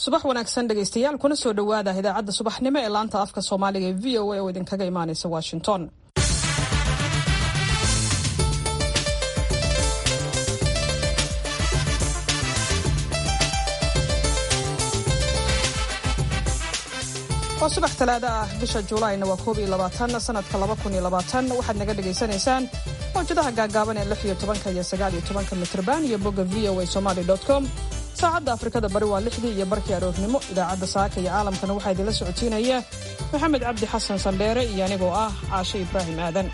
subax wanaagsan dhegaystayaal kuna soo dhowaada idaacadda subaxnimo ee laanta afka soomaaliga ee v o a oo idinkaga imaanaysa washington waa subax talaado ah bisha juulaayna waa koob iyo labaatan sanadka laba kun iyo labaatan waxaad naga dhagaysanaysaan mawjadaha gaagaaban ee lix iyo tobanka iyo sagaal iyo tobanka mitrban iyo bogga v o a somaly com saacadda afrikada bari waa lixdii iyo barkii aroornimo idaacadda saaka iyo caalamkana waxaa idinla socotiinaya maxamed cabdi xasan sandheere iyo anigoo ah caashe ibraahim aadan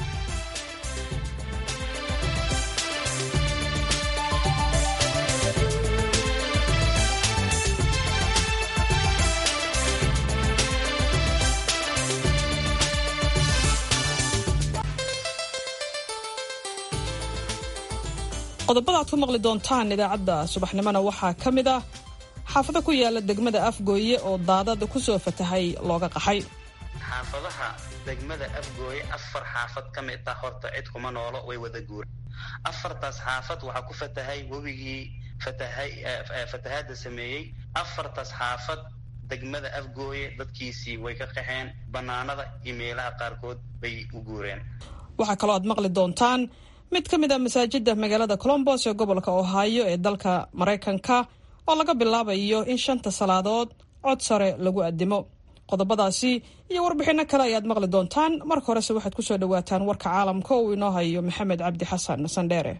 qodobada aad ku maqli doontaan idaacadda subaxnimona waxaa ka mid ah xaafado ku yaala degmada afgooye oo daadad ku soo fatahay looga qaxay xaafadaha degmada afgooye afar xaafad ka mid ah horta cid kuma noolo way wada guureen afartaas xaafad waxaa ku fatahay webigii fatahaadda sameeyey afartaas xaafad degmada afgooye dadkiisii way ka qaxeen bannaanada iyo meelaha qaarkood bay u guureen waxaa kaloo aad maqli doontaan mid ka mid a masaajida magaalada colombos ee gobolka ohaayo ee dalka maraykanka oo laga bilaabayo in shanta salaadood cod sare lagu addimo qodobadaasi iyo warbixinno kale ayaad maqli doontaan marka horese waxaad ku soo dhowaataan warka caalamka uu inoo hayo maxamed cabdi xasan sandheere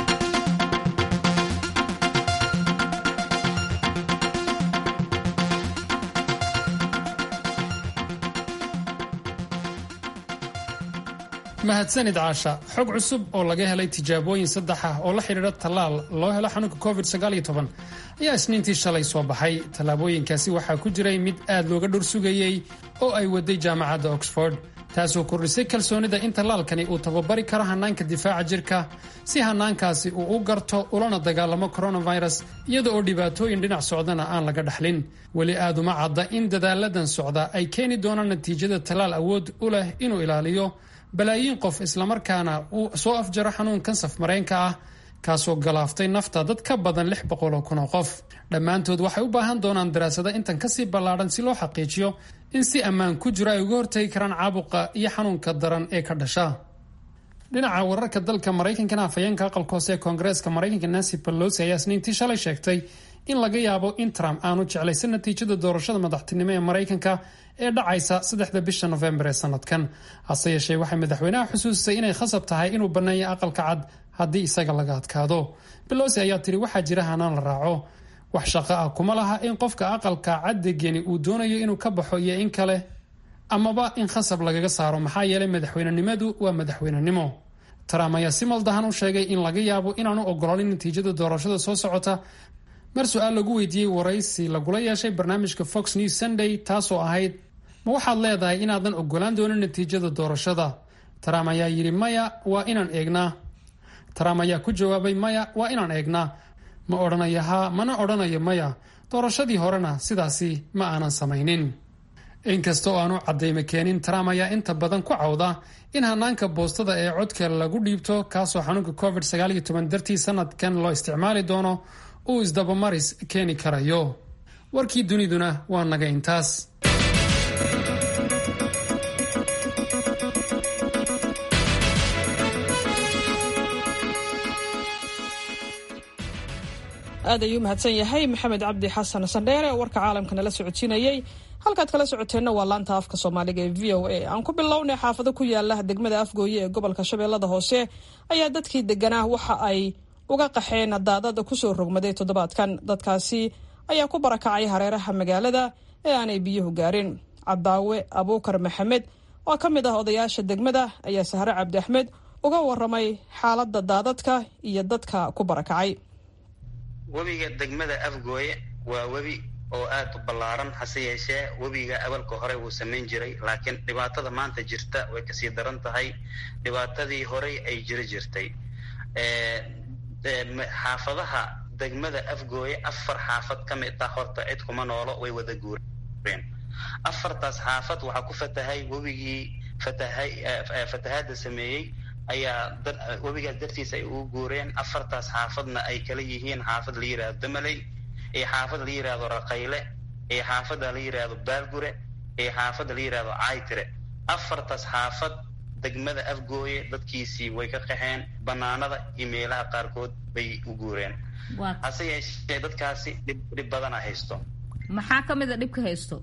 mahadsanid caasha xog cusub oo laga helay tijaabooyin saddex ah oo la xidhiidha tallaal loo helo xanuunka covid ayaa isniintii shalay soo baxay tallaabooyinkaasi waxaa ku jiray mid aad looga dhor sugayey oo ay waday jaamacadda oxford taasoo kordhisay kalsoonida in tallaalkani uu tababari karo hannaanka difaaca jirka si hannaankaasi uu u garto ulana dagaalamo coronavirus iyada oo dhibaatooyin dhinac socdana aan laga dhaxlin weli aad uma cadda in dadaaladan socda ay keeni doonaan natiijada tallaal awood u leh inuu ilaaliyo balaayiin qof islamarkaana uu soo afjaro xanuunkan safmareenka ah kaasoo galaaftay nafta dad ka badan lix boqoloo kun oo qof dhammaantood waxay u baahan doonaan daraasado intan kasii ballaadhan si loo xaqiijiyo in si ammaan ku jiro ay uga hortagi karaan caabuqa iyo xanuunka daran ee ka dhasha dhinaca wararka dalka maraykankana afhayeenka aqalka hoose ee koongareeska maraykanka nancy pelosi ayaa isniintii shalay sheegtay in laga yaabo in trump aanu jeclaysan natiijada doorashada madaxtinimo ee maraykanka ee dhacaysa saddexda bisha nofembar ee sanadkan hase yeeshee waxay madaxweynaha xusuusisay inay khasab tahay inuu banneeyo aqalka cad haddii isaga laga adkaado belosi ayaa tiri waxaa jira hanaan la raaco wax shaqo ah kuma laha in qofka aqalka caddegeni uu doonayo inuu ka baxo iyo in kale amaba in khasab lagaga saaro maxaa yeelay madaxweynenimadu waa madaxweynenimo trump ayaa si maldahan u sheegay in laga yaabo inaanu ogolaanin natiijada doorashada soo socota mar su-aal lagu weydiiyey waraysi lagula yeeshay barnaamijka fox news sunday taasoo ahayd ma waxaad leedahay inaadan ogolaan doonin natiijada doorashada trump ayaa yidhi maya waa inaan eegnaa trump ayaa ku jawaabay maya waa inaan eegnaa ma odhanayo haa mana odhanayo maya doorashadii horena sidaasi ma aanan samaynin inkasta oo aanu caddayma keenin trump ayaa inta badan ku cawda in hanaanka boostada ee codka lagu dhiibto kaasoo xanuunka covid dartii sanadkan loo isticmaali doono uu isdabamaris keeni karayo warkii duniduna waa naga intaas aad ayuu mahadsan yahay maxamed cabdi xasan sandheere oo warka caalamka nala socodsiinayey halkaad kala socoteenna waa laanta afka soomaaliga ee v o a aan ku bilownay xaafado ku yaala degmada afgooye ee gobolka shabeellada hoose ayaa dadkii deganaa waxa ay uga qaxeen daadada kusoo rogmaday toddobaadkan dadkaasi ayaa ku barakacay hareeraha magaalada ee aanay biyuhu gaarin cadaawe abuukar maxamed oo ka mid ah odayaasha degmada ayaa sahre cabdi axmed uga waramay xaaladda daadadka iyo dadka ku barakacay webiga degmada afgooye waa webi oo aad u ballaaran hase yeeshee webiga awalka hore wuu samayn jiray laakiin dhibaatada maanta jirta way kasii daran tahay dhibaatadii horey ay jiri jirtay xaafadaha degmada afgooye afar xaafad ka mid ah horta cid kuma noolo way wada guureen afartaas xaafad waxaa ku fatahay webigii fatahay fatahaadda sameeyey ayaa webigaas dartiisa ay ugu guureen afartaas xaafadna ay kala yihiin xaafad la yidhahdo damaley iyo xaafad la yidhaahdo raqayle iyo xaafadda la yidhaahdo baalgure iyo xaafadda la yidhaahdo caytire afartaas xaafad degmada afgooye dadkiisii way ka qaxeen banaanada iyo meelaha qaarkood bay u guureen hase yeeshee dadkaasi dhib dhib badana haysto maxaa ka mid a dhibka haysto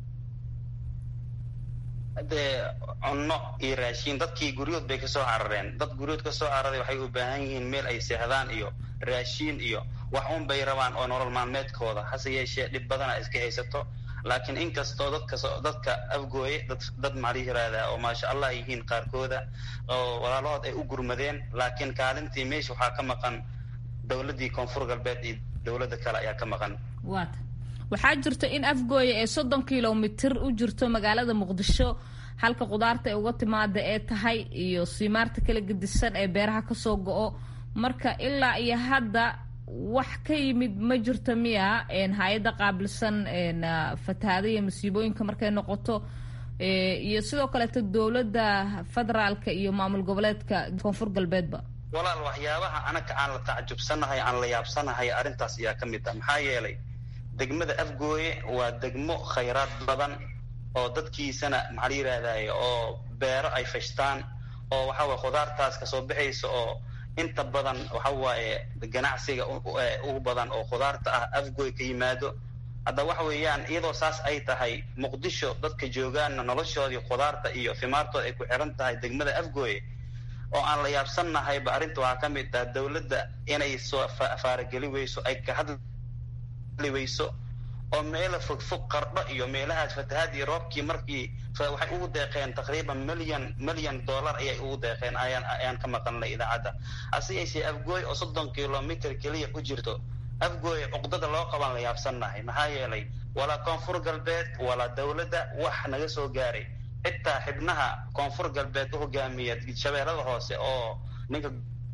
dee cunno iyo raashiin dadkii guryood bay kasoo carareen dad guryood kasoo cararay waxay u baahan yihiin meel ay seexdaan iyo raashiin iyo wax un bay rabaan oo nolol maalmeedkooda hase yeeshee dhib badana iska haysato laakiin inkastoo dadka dadka afgooye dad dad maxaa yiraahdaa oo maasha allah yihiin qaarkooda oo walaalahood ay u gurmadeen laakiin kaalintii meesha waxaa ka maqan dowladdii koonfur galbeed iyo dowladda kale ayaa ka maqan waata waxaa jirta in afgooye ee soddon kilomitir u jirto magaalada muqdisho halka khudaarta ay uga timaada ee tahay iyo siimaarta kala gedisan ee beeraha kasoo go-o marka ilaa iyo hadda wax ka yimid ma jirto miya hay-adda qaabilsan fatahaada iyo masiibooyinka markay noqoto iyo sidoo kaleeto dowladda federaalka iyo maamul goboleedka koonfur galbeedba walaal waxyaabaha anaka aan la tacjubsanahay aan la yaabsanahay arrintaas ayaa ka mid ah maxaa yeelay degmada afgooye waa degmo khayraad badan oo dadkiisana maxaa la yidhaahdaye oo beero ay fashtaan oo waxa waye khudaartaas kasoo baxaysa oo inta badan waxa waaye ganacsiga ugu badan oo khudaarta ah afgooy ka yimaado hadda waxa weeyaan iyadoo saas ay tahay muqdisho dadka joogaanna noloshoodii khudaarta iyo fimaartooda ay ku xiran tahay degmada afgooye oo aan la yaabsannahayba arrinta waxaa ka mid ah dowladda inay soo faarageli weyso ay ka hadli weyso oo meela fogfog qardho iyo meelahaas fatahaad iyo roobkii markii waxay ugu deeqeen taqriiban milyan milyan dollar ayay ugu deeqeen ayaan ayaan ka maqalnay idaacadda hase yeeshee afgooy oo soddon kilomitr keliya u jirto afgooy cuqdada loo qaban la yaabsannahay maxaa yeelay walaa koonfur galbeed walaa dowladda wax naga soo gaaray xitaa xibnaha koonfur galbeed u hogaamiya shabeellada hoose oo ninka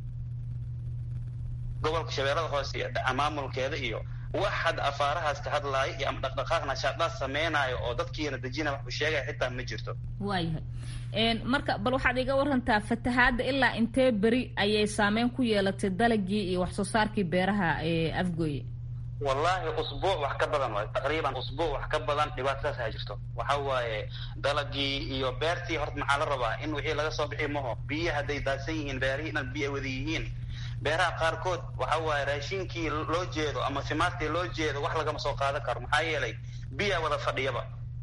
gobolka shabeellada hoose iyo maamulkeeda iyo wax hadda afaarahaas ka hadlaayo iyo ama dhaqdhaqaaq nashaadaad sameynaayo oo dadkiina dejina wax u sheegaya xitaa ma jirto waayahay marka bal waxaad iga warantaa fatahaadda ilaa intee beri ayay saameyn ku yeelatay dalagii iyo wax soo saarkii beeraha ee afgooye wallaahi usbuuc wax ka badan waay taqriiban usbuuc wax ka badan dhibaatadaas ha jirto waxa waaye dalagii iyo beertii horta maxaa la rabaa in wixii laga soo bixi maho biyo hadday daadsan yihiin beerihii dhan biyo wada yihiin beeraha qaarkood waxa waaye raashinkii loo jeedo ama fimaartii loo jeedo wax lagama soo qaadan karo maxaa yeelay biyaa wada fadhiyaba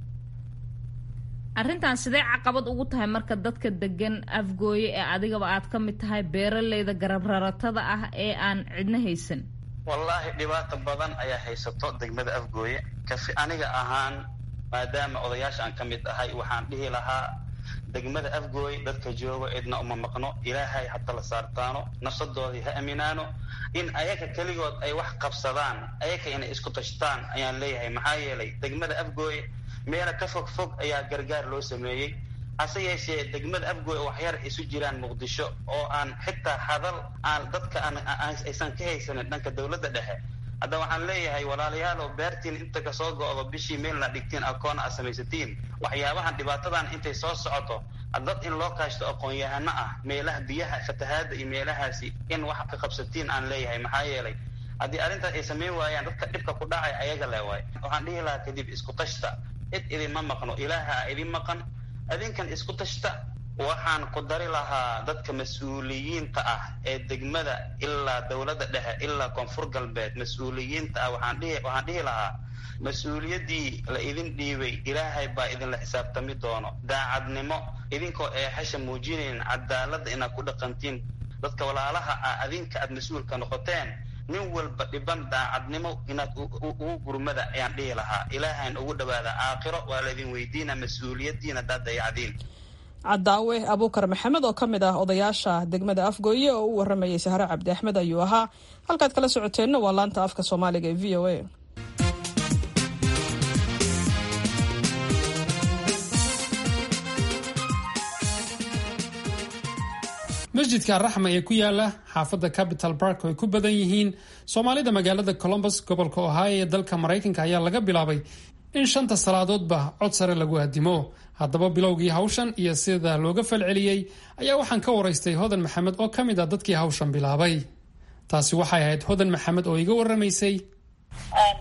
arrintan sidee caqabad ugu tahay marka dadka degan afgooye ee adigaba aad ka mid tahay beeraleyda garabraratada ah ee aan cidna haysan wallaahi dhibaato badan ayaa haysato degmada afgooye kafi aniga ahaan maadaama odayaasha aan ka mid ahay waxaan dhihi lahaa degmada afgooy dadka joogo cidna uma maqno ilaahay hata la saartaano nafsadoodii ha aminaano in ayaga keligood ay wax qabsadaan ayaga inay isku tashtaan ayaan leeyahay maxaa yeelay degmada afgooy meela ka fog fog ayaa gargaar loo sameeyey hase yeeshee degmada afgooy oo waxyar isu jiraan muqdisho oo aan xitaa hadal aan dadka aysan ka haysanin dhanka dowladda dhexe hadda waxaan leeyahay walaalayaalow beertiin inta kasoo go-do bishii meelna dhigtiin akoon aad samaysatiin waxyaabahan dhibaatadan intay soo socoto dad in loo kaashto aqoon-yahano ah meelaha biyaha fatahaada iyo meelahaasi in wax ka qabsatiin aan leeyahay maxaa yeelay haddii arrintaas ay samayn waayaan dadka dhibka ku dhacay ayaga le waay waxaan dhihi lahaa kadib isku tashta cid idinma maqno ilaaha idin maqan adinkan isku tashta waxaan ku dari lahaa dadka mas-uuliyiinta ah ee degmada ilaa dowladda dhexe ilaa koonfur galbeed mas-uuliyiinta ah waxaan dhihi waxaan dhihi lahaa mas-uuliyaddii la idin dhiibay ilaahay baa idinla xisaabtami doono daacadnimo idinkoo eexasha muujinayn cadaaladda inaad ku dhaqantiin dadka walaalaha ah adinka aad mas-uulka noqoteen nin walba dhiban daacadnimo inaad ugu gurmada ayaan dhihi lahaa ilaahayn ugu dhawaada aakhiro waa laydin weydiina mas-uuliyaddiina haddaad dayacdiin cadaawe abuukar maxamed oo ka mid ah odayaasha degmada afgooye oo u waramayay sahre cabdi axmed ayuu ahaa halkaad kala socoteenna waa laanta afka soomaaliga ee v o a masjidka araxma ee ku yaala xaafadda capital bark oo ay ku badan yihiin soomaalida magaalada colombus gobolka ohio ee dalka maraykanka ayaa laga bilaabay in shanta salaadoodba cod sare lagu addimo haddaba bilowgii hawshan iyo sida looga falceliyey ayaa waxaan ka waraystay hodan maxamed oo ka mid ah dadkii hawshan bilaabay taasi waxay ahayd hodan maxamed oo iga waramaysay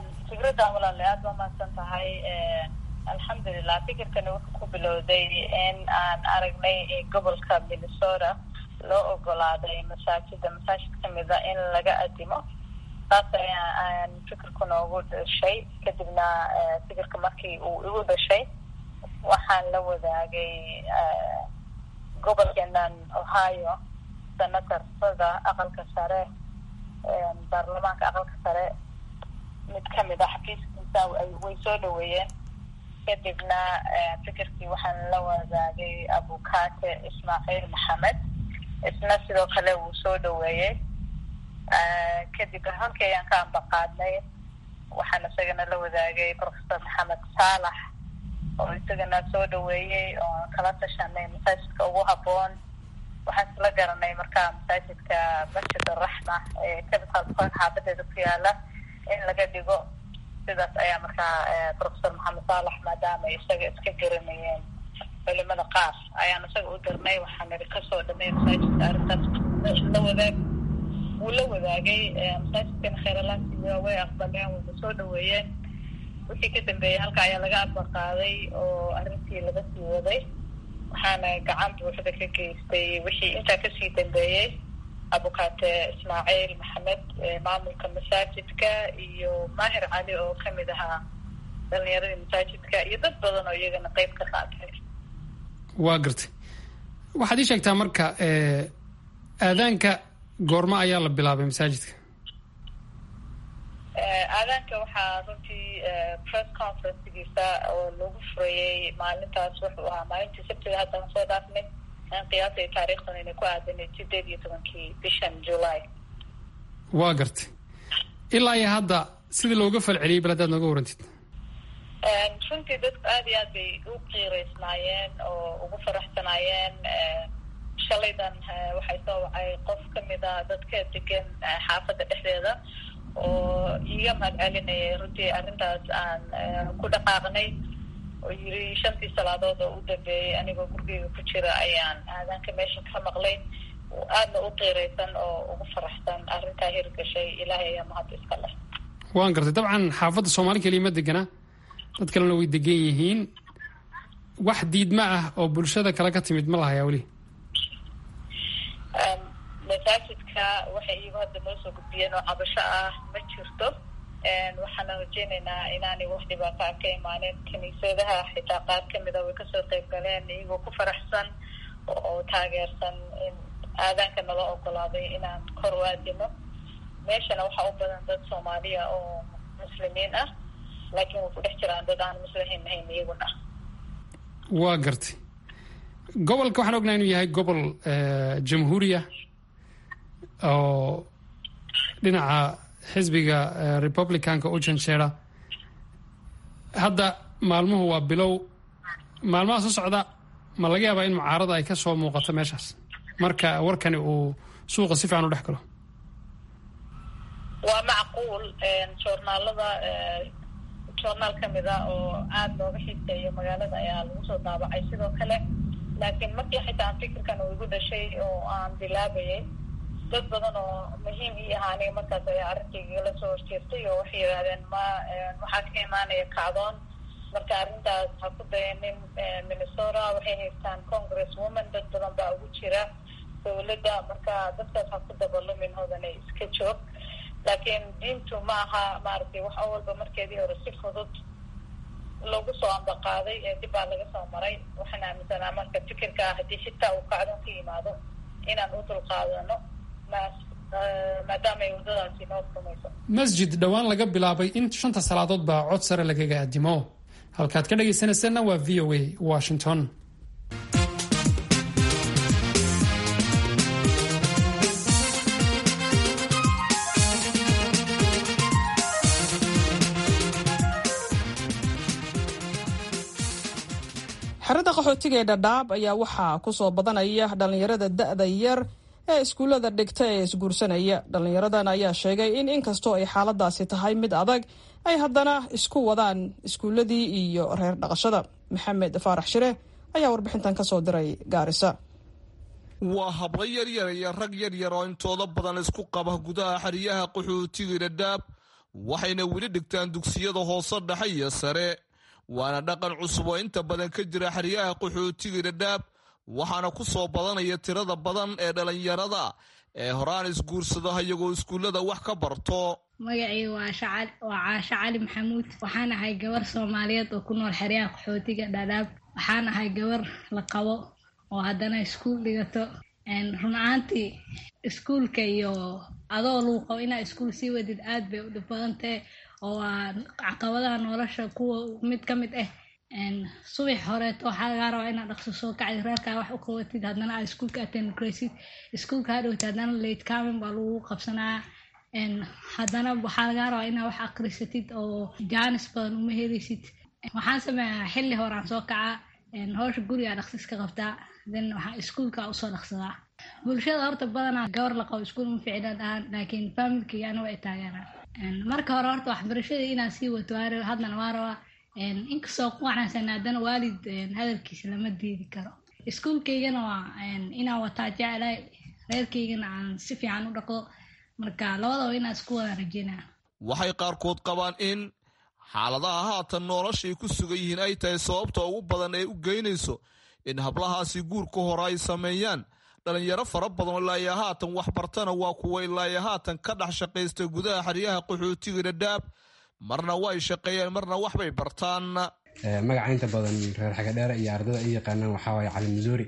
fikraddan walaale aada waa mahadsan tahay alxamdulilah fikirkani wuxuu ku bilowday in aan aragnay gobolka minnesota loo ogolaaday masaajida masaajid kamida in laga adimo saas ayaan fikirku noogu dhashay kadibna fikirka markii uu igu dhashay waxaan la wadaagay gobolkeenan ohio senatarada aqalka sare baarlamaanka aqalka sare mid kamid a xafiiskiisa way soo dhaweeyeen kadibna fikirkii waxaan la wadaagay abukate ismaaciil maxamed isna sidoo kale wuu soo dhaweeyey kadib halkii ayaan ka ambaqaadnay waxaan isagana la wadaagay professor maxamed saalax oo isagana soo dhaweeyey oo kala tashanay masaajidka ugu haboon waxaan isla garanay markaa masaajidka masjid araxma ee capital park xaabadeeda ku yaala in laga dhigo sidaas ayaa markaa professor maxamed saalax maadaama ay isaga iska garanayeen culimada qaar ayaan isaga u dirnay waxaa niri kasoo dhamay masaajidka arrintaas la wadaag wuu la wadaagay masaajidkana kheeralaasiya way aqbaleen wayna soo dhaweeyeen wixii ka dambeeyey halka ayaa laga ambaqaaday oo arrintii laga sii waday waxaana gacan buuxda ka geystay wixii intaa kasii dambeeyey abukate ismaaciil maxamed maamulka masaajidka iyo maahir cali oo kamid ahaa dhalinyaradii masaajidka iyo dad badan oo iyagana qeyb ka qaatay waa gartay waxaad ii sheegtaa marka aadaanka goormo ayaa la bilaabay masaajidka aadaanka waxaa runtii press conferencegiisa oo lagu furayey maalintaas wuxuu ahaa maalintii sabtida haddaan soo dhaafnay aan qiyaasay taariikhdan inay ku aadanay sideed iyo tobankii bishan july waa gartay ilaa iyo hadda sidii looga falceliyey bal haddaad nooga warantid runtii dadku aada iyo aad bay u qiireysnaayeen oo ugu faraxsanaayeen shalaydan waxay soo wacay qof kamid a dadka degan xaafadda dhexdeeda oo iiga mahad celinayay runtii arrintaas aan ku dhaqaaqnay oo yiri shantii salaadood oo u dambeeyey anigoo gurigeyga ku jira ayaan aadaanka meesha ka maqlay aadna u qiiraysan oo ugu faraxsan arrintaa hirgashay ilaahay ayaa mahad iska leh waan gartay dabcan xaafadda soomaali keliya ma degana dad kalena way degan yihiin wax diidma ah oo bulshada kale ka timid ma lahayaa weli masaajidka waxay iyagu hadda noo soo gudbiyeen oo cabasho ah ma jirto waxaana rajeynaynaa inaanay wax dhibaato ah ka imaaneen kiniisadaha xitaa qaar kamid a way kasoo qeyb galeen iyagoo ku faraxsan oo taageersan in aadaanka nala ogolaaday inaan kor u aadino meeshana waxaa u badan dad soomaaliya oo muslimiin ah laakiin way ku dhex jiraan dad aan muslimiin ahayn iyaguna waa gartay gobolka waxaan ognaha inuu yahay gobol jamhuuriya oo dhinaca xisbiga republicanka u janjeera hadda maalmuhu waa bilow maalmaha soo socda ma laga yaabaa in mucaarada ay ka soo muuqato meeshaas marka warkani uu suuqa si fiican u dhex galo waa macquul joornaalada joornaal kamid a oo aada looga xiiseeyo magaalada ayaa lagu soo daabacay sidoo kale laakiin markii xitaa aan fikirkan uu igu dhashay oo aan bilaabayay dad badan oo muhiim ii ahaa aniga markaas ayaa arrinkayga la soo horjeestay oo waxay yidhahdeen ma waxaa ka imaanaya kacdoon marka arrintaas ha ku dayanin minnesota waxay haystaan congress woman dad badan baa ugu jira dawladda marka dadkaas ha ku dabalumin hodanay iska joog laakiin diintu ma aha maaragtay wax oo walba markeedii hore si fudud lagu soo ambaqaaday ee dib baa laga soo maray waxaan aaminsanaa marka fikirka ah haddii xitaa uu kacdoon ka yimaado inaan u dulqaadano maadaama ay waddadaasi noo rumayso masjid dhowaan laga bilaabay in shanta salaadood baa cod sare lagaga addimo halkaad ka dhagaysanayseena waa v o a washington xerada qaxootiga ee dhadhaab ayaa waxaa kusoo badanaya dhallinyarada da-da yar ee iskuullada dhigta ee isguursanaya dhallinyaradan ayaa sheegay in inkastoo ay xaaladaasi tahay mid adag ay haddana isku wadaan iskuulladii iyo reer dhaqashada maxamed faarax shire ayaa warbixintan kasoo diray gaarisa waa hablo yaryar iyo rag yaryar oo intooda badan isku qaba gudaha xeryaha qaxootiga dhadhaab waxayna weli dhigtaan dugsiyada hoose dhexe iyo sare waana dhaqan cusub oo inta badan ka jira xeryaha qaxootiga dhadhaab waxaana ku soo badanaya tirada badan ee dhallinyarada ee horaan isguursada iyagoo iskuullada wax ka barto magacii waa caasho cali maxamuud waxaan ahay gabar soomaaliyeed oo ku nool xeryaha qaxootiga dhadhaab waxaan ahay gabar la qabo oo haddana iskuul dhigato run ahaantii iskuulka iyo adoo lagu qabo inaa iskuul sii wadid aad bay u dhib badantahe oo waa caqabadaha nolosha kuwa mid ka mid ah subax horeeto waxaa lagaa rabaa inaad dhaqso soo kacdid reerkaa wax u qabatid haddana aad iskuulka attendgraysid iskuulka hadhowta haddana late camin baa lagu qabsanaya haddana waxaa lagaa rabaa inaad wax akrisatid oo jaanis badan uma helaysid waxaan sameeyaa xilli horaan soo kacaa howsha gurigaa dhaqsis ka qabtaa then waxaa iskuulka usoo dhaqsadaa bulshada horta badanaa gabar la qabo iskuul ma ficila dhahaan laakiin familkii aniga ay taageeraan marka hore horta waxbarashada inaan sii wato waa haddana waa rabaa inkastoo ku wanaagsan haddana waalid hadalkiisa lama diidi karo iskuulkaygana waa inaan wataa jeclahay reerkaygana aan si fiican u dhaqdo marka labadaba inaan isku wada rajeynaa waxay qaarkood qabaan in xaaladaha haatan noloshay ku sugan yihiin ay tahay sababta ugu badan ee u geynayso in hablahaasi guurka hore ay sameeyaan dhalinyaro fara badan ilaayo haatan waxbartana waa kuwa ilaayo haatan ka dhex shaqaysta gudaha xeryaha qaxootiga dhadhaab marna way shaqeeyeen marna waxbay bartaan magaca inta badan reer xagadheere iyo ardada i yaqaanaan waxaa waaye cali masuuri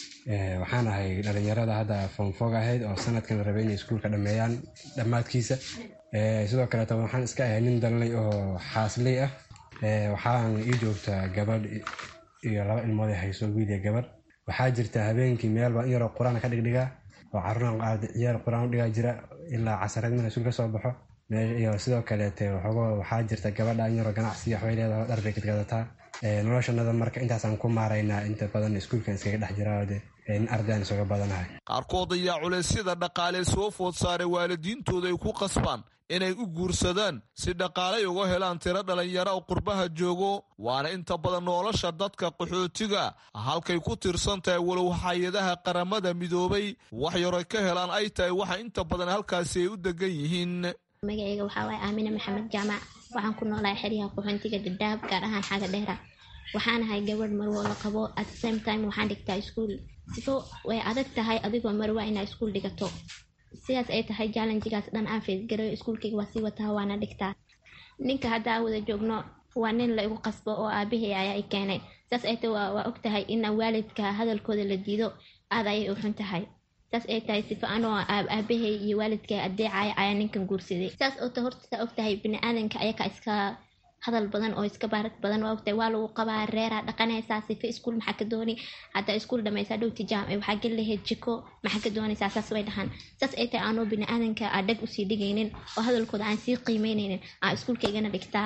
waxaan ahay dhalinyarada hadda foomfoog ahayd oo sanadkan la rabay inay iskuulka dhammeeyaan dhammaadkiisa sidoo kaleeto waxaan iska ahay nin dalnay oo xaasley ah waxaan ii joogtaa gabadh iyo laba ilmood ay hayso wiil iyo gabadh waxaa jirta habeenkii meel baan in yaroo qur-aan ka dhigdhigaa oo caruuraan ciyaar qur-aan u dhigaa jira ilaa casarad marka iskuul ka soo baxo iyo sidoo kaleete waxoogo waxaa jirta gabadha in yaroo ganacsi waxbay leedahay dhar bay gadgadataa noloshanada marka intaasaan ku maaraynaa inta badan iskuulkan iskaga dhex jiraa in ardayaan isuga badanahay qaarkood ayaa culeysyada dhaqaalee soo food saaray waalidiintooda ay ku qasbaan inay u guursadaan si dhaqaalay uga helaan tiro dhalinyaro oo qurbaha joogo waana inta badan nolosha dadka qaxootiga halkay ku tirsan tahay walow hay-adaha qaramada midoobay wax yaroy ka helaan ay tahay waxa inta badan halkaasi ay u degan yihiin magaceyga waxaa waaye aamine maxamed jaamac waxaan ku noolahay xeryaha qaxoontiga dhadhaab gaar ahaan xaaga dheera waxaan ahay gabadh marwo la qabo at the same time waxaan dhigtaa iskuol sifo way adag tahay adigoo marwa inaa iskuol dhigato sidaas ay tahay jallenjigaas dhan aan feesgarayo iskuulkayga waa sii wataa waana dhigtaa ninka haddaa wada joogno waa nin la igu qasbo oo aabahey ayaa i keenay saas ay tahay waa og tahay ina waalidka hadalkooda la diido aad ayay u xun tahay saas ay tahay sifo anoo aabahay iyo waalidka adeecaya ayaa ninkan guursaday saas oo ta horta saa og tahay bini-aadanka ayaka iska hadal badan oo iska baarad badan waa ogtahay waa lagu qabaa reeraa dhaqanaysaa sifa iskuul maxaa ka dooni haddaa iskuul dhamaysaa dhowti jaam waxaa geli lahayd jiko maxaa ka doonaysaa saas way dhahaan saas ay tahay aanoo bini-aadanka aa dhag usii dhigaynin oo hadalkooda aan sii qiimeynaynin aan iskuulkaygana dhigtaa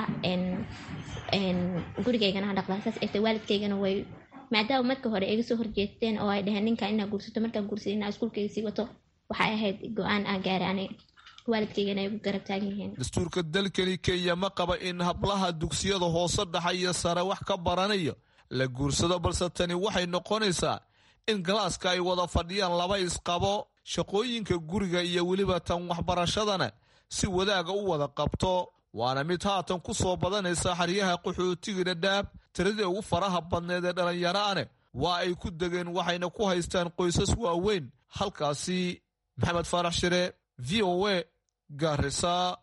gurigaygana dhaqdaa saas ay tahay waalidkaygana way maadaama marka hore iga soo horjeesteen oo ay dhaheen ninka inaa guursato markaa guursada inaa iskuulkayga sii wato waxay ahayd go-aan aan gaaray ani waalidkaygana ay ugu garab taagan yihiin dastuurka dalkani kenya ma qaba in hablaha dugsiyada hoose dhaxa iyo sare wax ka baranayo la guursado balse tani waxay noqonaysaa in galaaska ay wada fadhiyaan laba isqabo shaqooyinka guriga iyo weliba tan waxbarashadana si wadaaga u wada qabto waana mid haatan ku soo badanaysa xeryaha qaxootiga dhadhaab tiradii ugu faraha badneed ee dhallinyaraane waa ay ku degeen waxayna ku haystaan qoysas waaweyn halkaasi maxamed faarax shire v o a gaarisa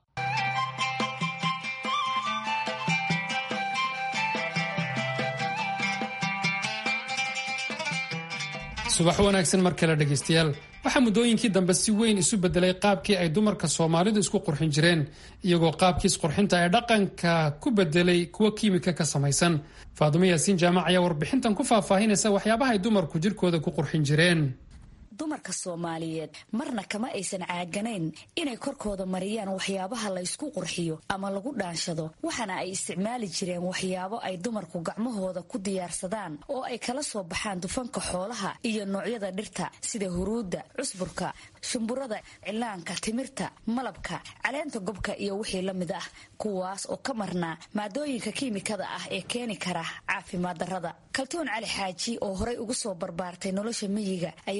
subax wanaagsan mar kale dhegaystayaal waxaa muddooyinkii dambe si weyn isu bedelay qaabkii ay dumarka soomaalidu isku qurxin jireen iyagoo qaabkiis qurxinta ee dhaqanka ku bedelay kuwa kiimika ka samaysan faadumo yaasiin jaamac ayaa warbixintan ku faahfaahinaysa waxyaabaha ay dumarku jirkooda ku qurxin jireen dumarka soomaaliyeed marna kama aysan caaganayn inay korkooda mariyaan waxyaabaha laysku qurxiyo ama lagu dhaanshado waxaana ay isticmaali jireen waxyaabo ay dumarku gacmahooda ku diyaarsadaan oo ay kala soo baxaan dufanka xoolaha iyo noocyada dhirta sida huruudda cusburka shumburada cilaanka timirta malabka caleenta gobka iyo wixii la mid ah kuwaas oo ka marnaa maadooyinka kiimikada ah ee keeni kara caafimaad darrada kaltuun cali xaaji oo horay ugu soo barbaartay nolosha miyiga ayaa v o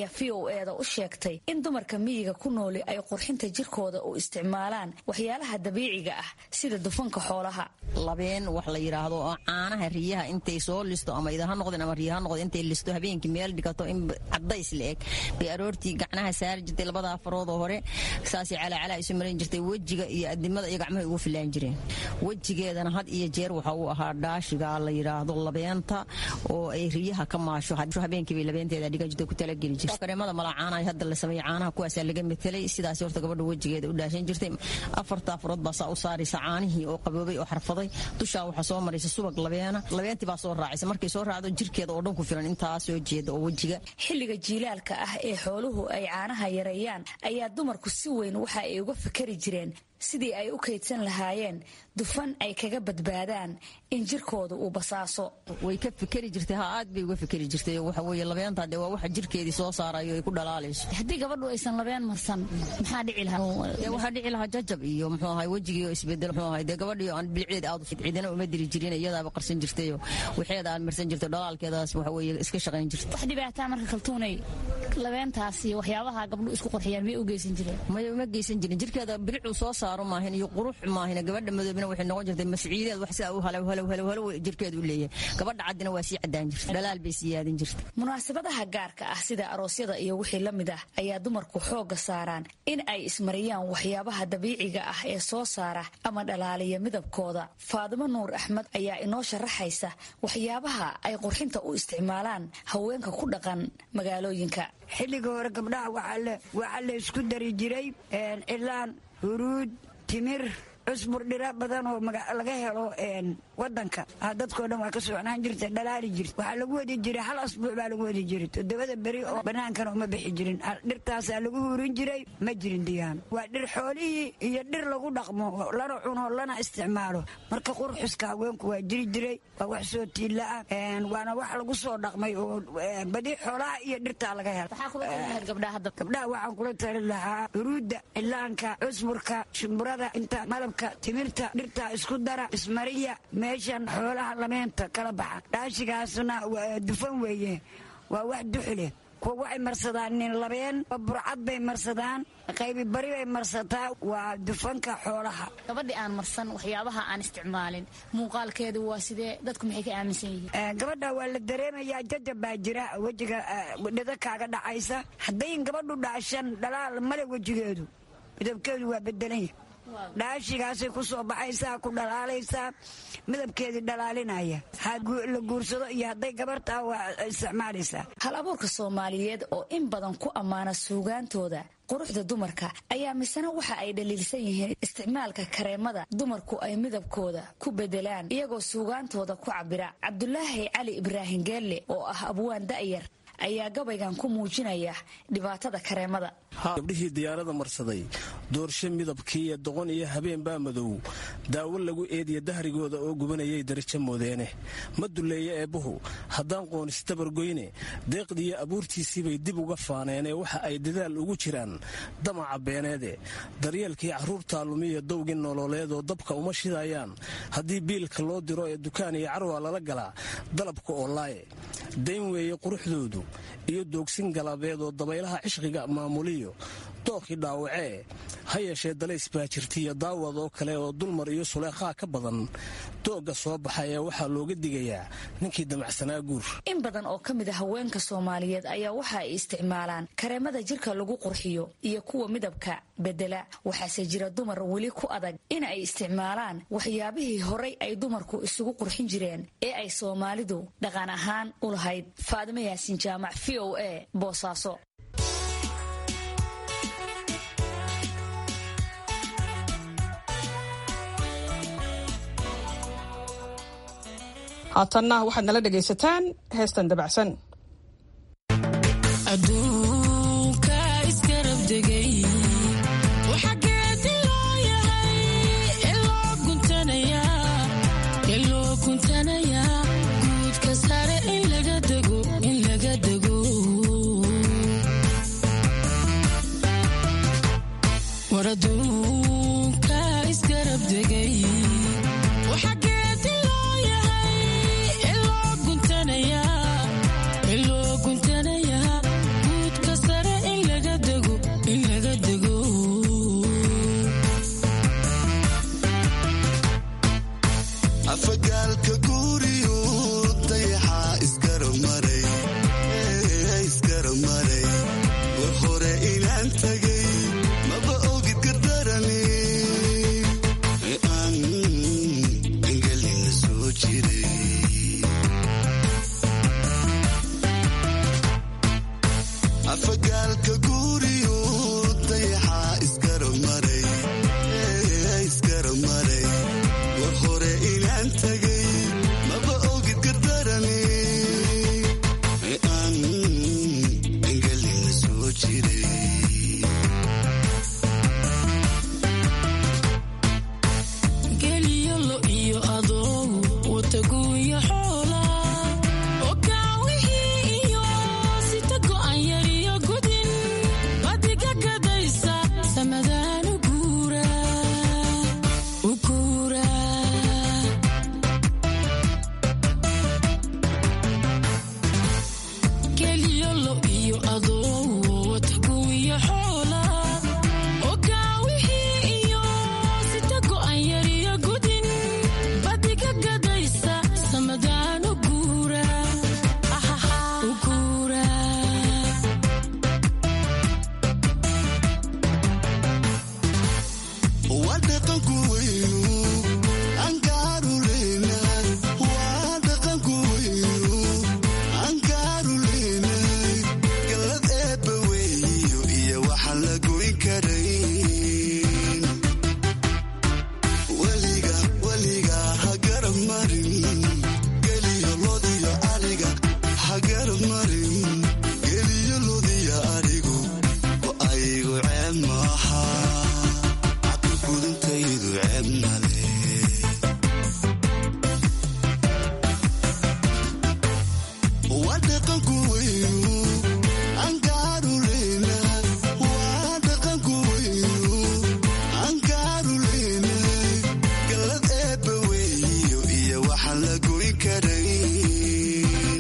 o eda u sheegtay in dumarka miyiga ku nooli ay qurxinta jirkooda u isticmaalaan waxyaalaha dabiiciga ah sida dufanka xoolaha labeen wax la yidhaahdo oo caanaha riyaha intay soo listo ama idaha noqdeen ama riyaha noqdeen intay listo habeenkii meel dhigato in cadays la eg bay aroortii gacnaha saari jirtay labada afaroodoo hore saasay calacalaa isu marin jirtay wejiga iyo adimada iyo gacmaha ugu filaan jireen wejigeedana had iyo jeer waxa uu ahaa dhaashiga la yidhaahdo labeenta oo ay riyaha ka maasho habeenkii bay labeenteeda dhigan jirtay ku talageli jirtay kareemada malacaana hadda la sameeyey caanaha kuwaasaa laga metelay sidaas horta gabadha wejigeeda u dhaashan jirtay afarta afarood baa saa u saaraysa caanihii oo qaboobay oo xarfaday dushaa waxaa soo maraysa subag labeena labeentii baa soo raacaysa markay soo raacdo jirkeeda oo dhan ku filan intaa soo jeeda oo wejiga xilliga jiilaalka ah ee xooluhu ay caanaha yareeyaan ayaa dumarku si weyn waxa ay uga fikari jireen sidii ay u kaydsan lahaayeen dufan ay kaga badbaadaan in jirkooda uu basaaso way ka fikeri jirtay ha aad bay uga fikeri jirtay waxa weeye labeenta dee waa waxa jirkeedii soo saarayo ay ku dhalaalayso haddii gabadhu aysan labeen marsan maxaa dhici lahaa waxaa dhici lahaa jajab iyo muxuu ahay wejigii oo isbedel muxuu ahay dee gabadhii aan bilceed aad cidina uma diri jirin iyadaaba qarsan jirtayo waxeeda aan marsan jirtay dhalaalkeedaas waxa weeye iska shaqayn jirtay wax dhibaataa marka kaltuunay labeentaas iyo waxyaabaha gabdhu isku qurxiyaan may u geysan jireen may uma geysan jirin jirkeeda bilicuu soo saaro maahin iyo qurux maahin gabadha madoobina waxay noqon jirtay masciideed wax sidaa u halow halow halow halow jirkeedu u leeyahay gabadha caddina waa sii caddaan jirtay dhalaal bay sii yaadin jirtay munaasabadaha gaarka ah sida aroosyada iyo wixii la mid ah ayaa dumarku xoogga saaraan in ay ismariyaan waxyaabaha dabiiciga ah ee soo saara ama dhalaaliya midabkooda faadimo nuur axmed ayaa inoo sharaxaysa waxyaabaha ay qurxinta u isticmaalaan haweenka ku dhaqan magaalooyinka xilliga hore gabdhaha waxaa la isku dari jiray cilaan huruud timir cusbur dhira badan oo laga helo wadanka dadkoo dhan waa ka socnaan jirta dhalaali jirta waxaa lagu wadi jiray hal asbuuc baa lagu wadi jiray toddobada beri oo bannaankana uma bixi jirin dhirtaasaa lagu hurin jiray ma jirin diyaan waa dhir xoolihii iyo dhir lagu dhaqmo lana cuno lana isticmaalo marka qurxuska haweenku waa jiri jiray waa wax soo tiilla ah waana wax lagu soo dhaqmay oo badi xoolaha iyo dhirtaa laga helo gabdhaha waxaan kula tali lahaa huruudda cilaanka cusburka shumburada inta malabka timirta dhirtaa isku dara ismariya meeshan xoolaha lameenta kala baxa dhaashigaasna dufan weeye waa wax duxuleh kuwa waxay marsadaan nin labeen burcad bay marsadaan qaybi bari bay marsataa waa dufanka xoolaha gabadhi aan marsan waxyaabaha aan isticmaalin muuqaalkeedu waa sidee dadku maxay ka aaminsan yihiin gabadha waa la dareemayaa jajab baa jira wejiga dhida kaaga dhacaysa haddayn gabadhu dhaashan dhalaal male wejigeedu midabkeedu waa bedelanya dhaashigaasay ku soo baxaysaa ku dhalaalaysaa midabkeedii dhalaalinaya la guursado iyo hadday gabartaa waa isticmaalaysaa hal abuurka soomaaliyeed oo in badan ku ammaana suugaantooda quruxda dumarka ayaa misena waxa ay dhaliilsan yihiin isticmaalka kareemada dumarku ay midabkooda ku bedelaan iyagoo suugaantooda ku cabira cabdulaahi cali ibraahim geelle oo ah abwaan da'yar ayaa gabaygan ku muujinaya dhibaatada kareemada gabdhihii diyaarada marsaday doorshe midabkiiyo doqon iyo habeen baa madow daawo lagu eediya dahrigooda oo gubanayay darajo moodeene ma duleeye eebbuhu haddaan qoonis dabargoyne deeqdiiyo abuurtiisiibay dib uga faaneenee waxa ay dadaal ugu jiraan damaca beeneede daryeelkii carruurtaa lumiya dowgii nololeedoo dabka uma shidayaan haddii biilka loo diro ee dukaan iyo carwaa lala galaa dalabka oo laaye dayn weeye quruxdoodu iyo doogsin galabeedoo dabaylaha cishqiga maamuliyo dookii dhaawacee ha yeeshee dalays baa jirtaiyo daawad oo kale oo dulmar iyo suleekhaa ka badan doogga soo baxa ee waxaa looga digayaa ninkii damacsanaa guur in badan oo ka mid a haweenka soomaaliyeed ayaa waxa ay isticmaalaan kareemada jirka lagu qurxiyo iyo kuwa midabka bedela waxaase jira dumar weli ku adag in ay isticmaalaan waxyaabihii horay ay dumarku isugu qurxin jireen ee ay soomaalidu dhaqan ahaan u lahayd faadimo yaasin jaamac v o a boosaaso haatanna waxaad nala dhegaysataan heestan dabacsan Guudka sare waxaan la goyn karayn weliga weliga ha garab marin geliyo lodiyo ariga ha garab marin geliyo lodiyo arigu oo aygu ceeb maaha cabka gudintaydu ceeb male waa dhaqanku weynu angaaruleyna waa dhaqanku weynu angaaruleyna galad eebba weeyo iyo waxaan la goyn karayn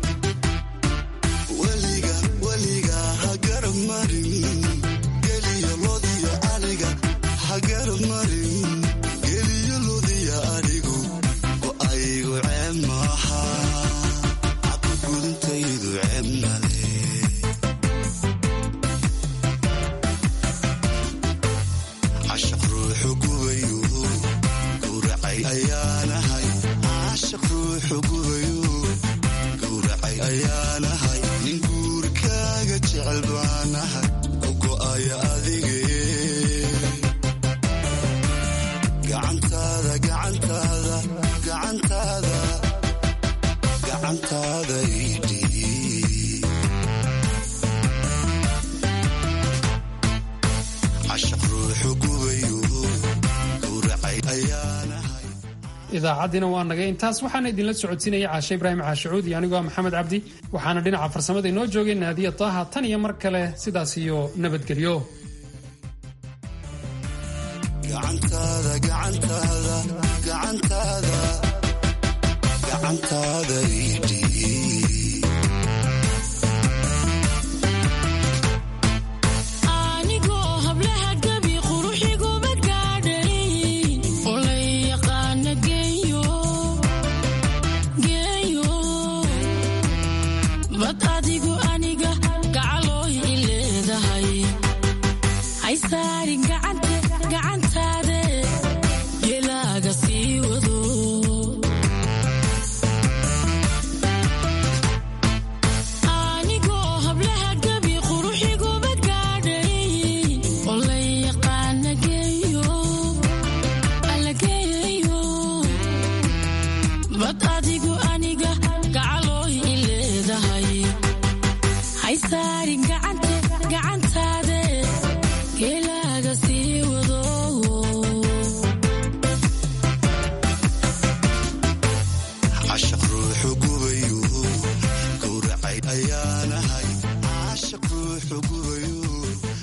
weliga weliga ha garab marin geliyo lodiyo ariga ha garab marin geliyo lodiyo arigu oo aygu ceeb maaha cabka gudintaydu ceeb male cashaq ruuxu gubayu gowracay ayaanahay cashaq ruuxu gubayu gowracay ayaanahay nin guurkaaga jecel baanahay u go'aya adige gacantaada gacantaada gacantaada gacantaada idhiib cashaq ruuxu gubayu gowracay ayaanahay idaacaddina waa nagay intaas waxaana idinla socodsiinaya caashe ibraahim caashicuud iyo anigoo ah maxamed cabdi waxaana dhinaca farsamada inoo joogay naadiya taaha tan iyo mar kale sidaas iyo nabadgelyo gacantaada gacantaada gacantaada gacantaada idhiib anigoo hablaha gabi quruxiguma gaadhayn oo la yaqaana geeyo geeyo bad adigu aniga gacalooy i leedahay haysaarin gacan